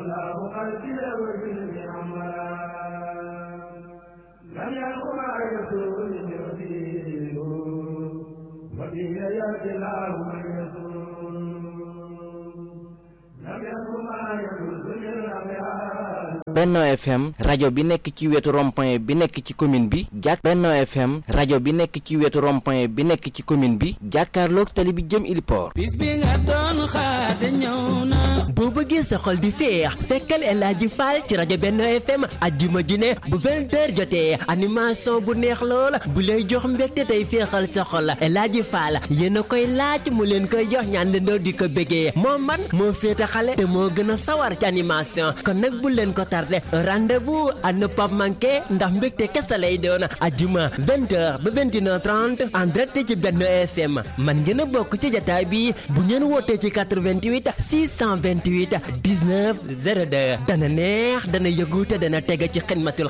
الله قلبي وجلبي عمرا لم يكن ما يسوء يريد وبه يأتي الله من يسوء لم يكن ما يجوز للأبيات Benno FM rajo bi nekk ci wetu rond-point bi nekk ci commune bi jàk Benno FM rajo bi nekk ci wetu rond-point bi nekk ci commune bi jàkkaarloog tali bi jëm Iliport bis bi nga doon xaar de ñëw na boo bëggee sa xol di féex fekkal El Hadji Fall ci rajo Benno FM ajjuma ju ne bu 20h jotee animation bu neex lool bu lay jox mbégte tey féexal sa xol El Hadji Fall yéen a koy laaj mu leen koy jox ñaan leen di ko bëggee moo man moo féete xale te moo gën a sawar ci animation kon nag bu leen ko tardé rendez-vous à ne pas manquer ndax mbégte kese lay doon ajjuma 20h ba 21h30 en direct ci Benno FM man ngeen a bokk ci jataay bi bu ngeen wootee ci 88 628 19 02 dana neex dana yëgu te dana teg ci xidmatul